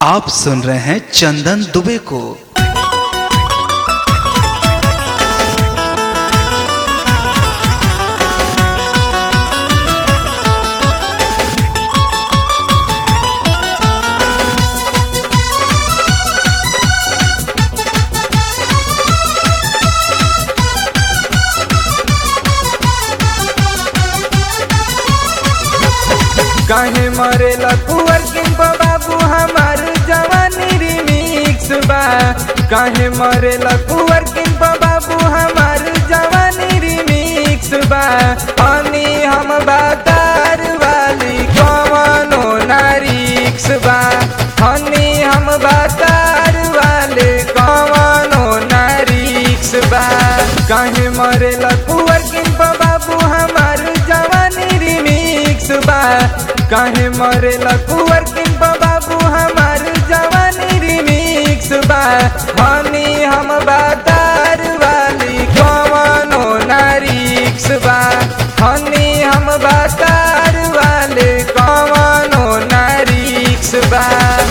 आप सुन रहे हैं चंदन दुबे को काहे मरेला कुंवर किंप बाबू हमार जवानी रिमिक्स बा काहे मरेला कुंवर किंप बाबू हमार जवानी रिमिक्स बा हनी हम बातार वाली कवनो नारिक्स बा हनी हम बातार वाले कवनो नारिक्स बा काहे मरेला कुंवर किंप बाबू हमार जवानी रिमिक्स बा काहे मरेला कुंवर किंप बाबू हमार जवानी रिमिक्स बा हनी हम बातार वाली कवनो नारिक्स बा हनी हम बातार वाले कवनो नारिक्स बा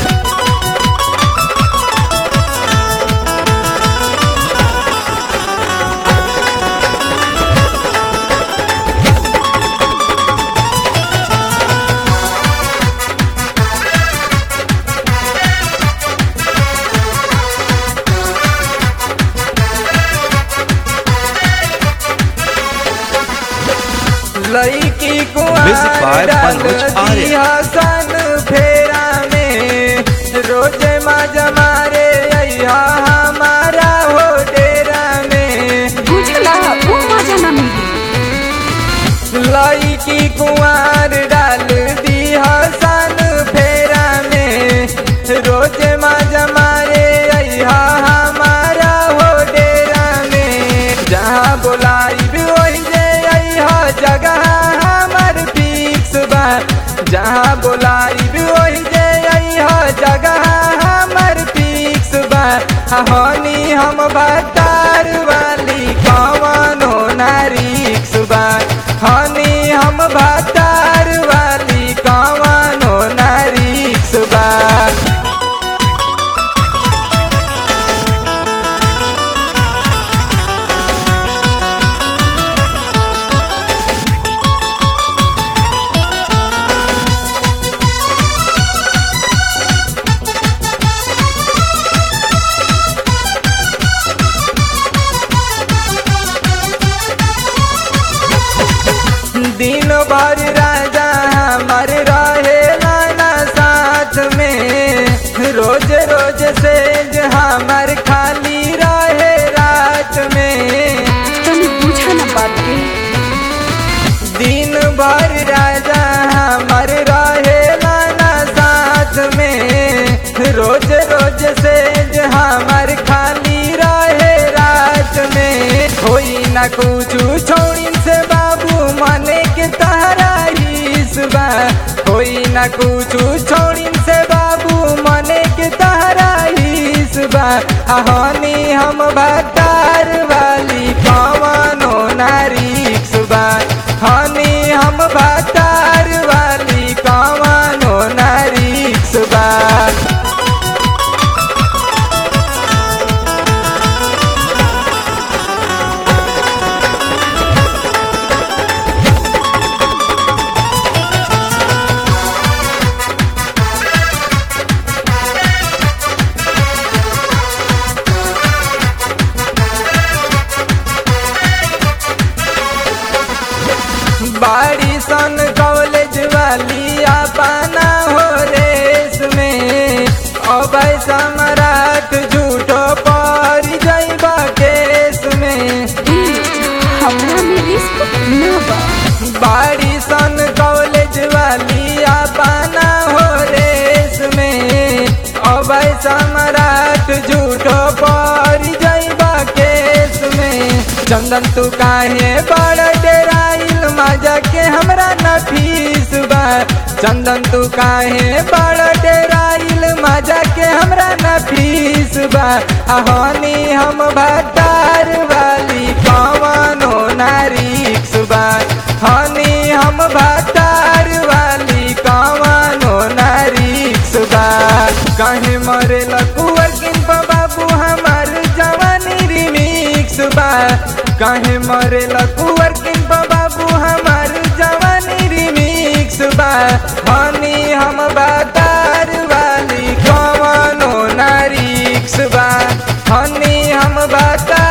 लईकी Music by Manoj Arya. हसन फेरा में रोज माजा मारे अइहा हमारा हो डेरा में बुझला वो मजा न मिली लईकी कुंवर डाल दी हसन फेरा में रोज माजा मारे अइहा हमारा हो डेरा में जहाँ बोलाई भी वही जे अइहा जगह हमर फिक्स बा जहाँ बोलाई भी वही जे अइहा जगह हमर फिक्स बा हनी हम बतार वाली कवनो नारिक्स बा हनी हम बतार वाली कवनो नारिक्स बा दिन भर राजा हमार रहेला ना साथ में रोज रोज से हमार खाली रहे रात में तनी बुझा न बात के दिन भर राजा हमार रहेला ना साथ में रोज रोज से हमार खाली रहे रात में होई ना कुछ छोड़िन से बाबू मने के तहरा हिस्बा होई ना कुछ छोड़िन से बाबू मने के तहरा हिस्बा हनी हम भतार वाली कवनो नारिक्स बा हनी हम भतार वाली कवनो नारिक्स बा बाड़ी सन कॉलेज वाली अपना हो रेस में अब सम्राट झूठो पर जैबा केस में हमरा में रिस्क न बा बाड़ी सन कॉलेज वाली अपना हो रेस में अब सम्राट झूठो पर जैबा केस में चंदन तू काहे बड़ डेराइल मजा के हमरा न फीस बा चंदन तू काहे बड़ डेराइल मजा के हमरा न फीस बा हनी हम भतार वाली कवनो नारिक्स बा हनी हम भतार वाली कवनो नारिक्स बा काहे मरे लकुअर किन पर बाबू हमार जवानी रिमिक्स बा काहे मरे लकुअर किन पर बाबू हमार जवानी रिमिक्स बा हनी हम बातार वाली कवनो नारिक्स बा हनी हम बातार